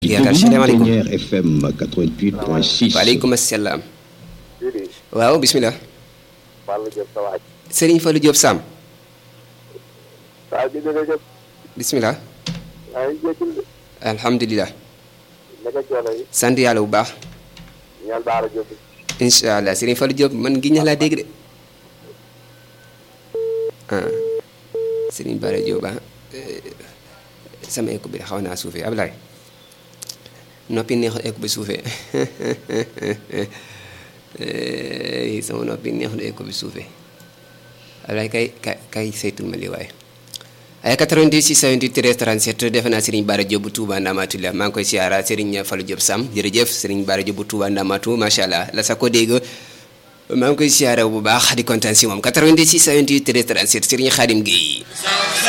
yaakaar salaamaaleykum Pionnier FM 88.6. waaleykum asalaam. Sidi waaw bisimilah. Fallou Diop sa waaj Serigne Fallou Diop Sam. saa bi dina jëm bisimilah. yaa ngi jékkil de alhamdulilah. naka coono yi sant yàlla bu baax. ñaan Baara Diop incha allah Serigne Fallou Diop man gi ñax laa dégg de. ah Serigne Bara Diop ah sama écho bi de xaw naa suufee Ablaye noppi neexul écho bi suufee Eh, sama noppi neexul écho bi suufee Ablaye kay kay kay saytul ma lii waaye. ay 88 628 13 37 defe naa Serigne Bara Diop bu Touba Ndamatu la maa ngi koy siyaara Serigne Fallou Diop Sam jërëjëf Serigne Bara Diop bu Touba Ndamatu macha allah la sa ko dégg maa ngi koy siyaara bu baax di kontaan si moom 88 628 13 37 Serigne Khadim Gueye.